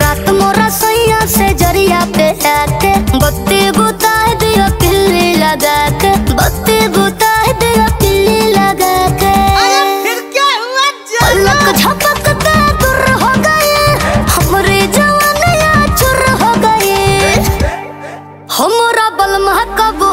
रात मोरा सैया से जरिया पे आके बत्ती बुता दिया किल्ली लगा के बत्ती बुता दिया किल्ली लगा के फिर क्या हुआ पलक झपकते दूर हो गए हमरे जवानिया चुर हो गए हमरा बलमा कब